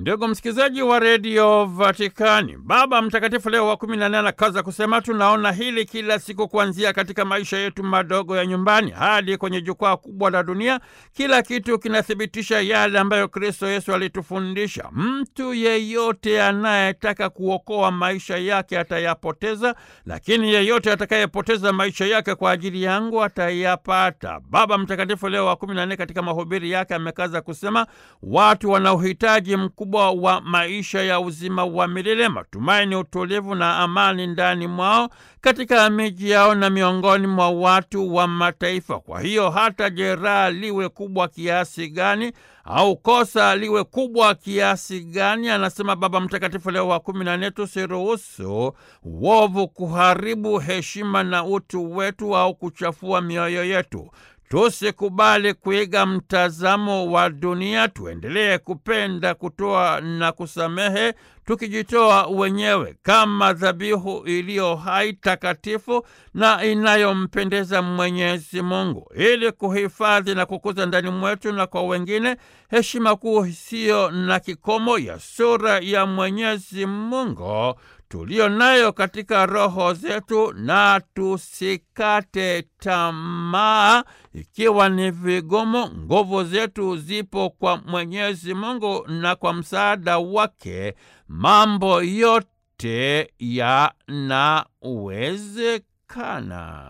Ndugu msikilizaji wa redio Vatikani, Baba Mtakatifu Leo wa kumi na nane anakaza kusema, tunaona hili kila siku, kuanzia katika maisha yetu madogo ya nyumbani hadi kwenye jukwaa kubwa la dunia. Kila kitu kinathibitisha yale ambayo Kristo Yesu alitufundisha. Mtu yeyote anayetaka kuokoa maisha yake atayapoteza, lakini yeyote atakayepoteza maisha yake kwa ajili yangu atayapata. Baba Mtakatifu Leo wa kumi na nane katika mahubiri yake amekaza kusema, watu wana uhitaji mkubwa wa maisha ya uzima wa milele, matumaini, utulivu na amani ndani mwao, katika miji yao na miongoni mwa watu wa mataifa. Kwa hiyo hata jeraha liwe kubwa kiasi gani au kosa liwe kubwa kiasi gani, anasema Baba Mtakatifu Leo wa kumi na nne, tusiruhusu uovu kuharibu heshima na utu wetu au kuchafua mioyo yetu. Tusikubali kuiga mtazamo wa dunia, tuendelee kupenda, kutoa na kusamehe, tukijitoa wenyewe kama dhabihu iliyo hai, takatifu na inayompendeza Mwenyezi Mungu, ili kuhifadhi na kukuza ndani mwetu na kwa wengine heshima kuu isiyo na kikomo ya sura ya Mwenyezi Mungu tuliyo nayo katika roho zetu, na tusikate tamaa ikiwa ni vigumu. Nguvu zetu zipo kwa Mwenyezi Mungu, na kwa msaada wake mambo yote yanawezekana.